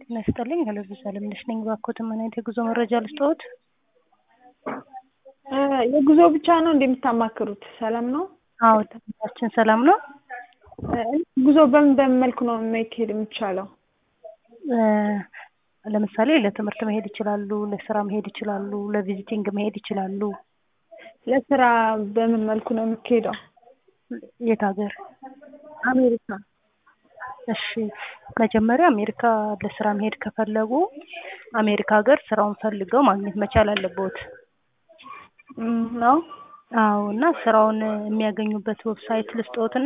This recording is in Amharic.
ጤና ይስጥልኝ አለብዛ አለምነሽ ነኝ። እባክዎት ምን አይነት የጉዞ መረጃ ልስጥዎት? የጉዞ ብቻ ነው እንደምታማክሩት? ሰላም ነው? አዎ ትምህርታችን ሰላም ነው። ጉዞ በምን በምን መልኩ ነው መካሄድ የሚቻለው? ለምሳሌ ለትምህርት መሄድ ይችላሉ፣ ለስራ መሄድ ይችላሉ፣ ለቪዚቲንግ መሄድ ይችላሉ። ለስራ በምን መልኩ ነው የሚካሄደው? የት ሀገር? አሜሪካ። እሺ መጀመሪያ አሜሪካ ለስራ መሄድ ከፈለጉ አሜሪካ ሀገር ስራውን ፈልገው ማግኘት መቻል አለብዎት። ነው? አዎ እና ስራውን የሚያገኙበት ዌብሳይት ልስጥዎት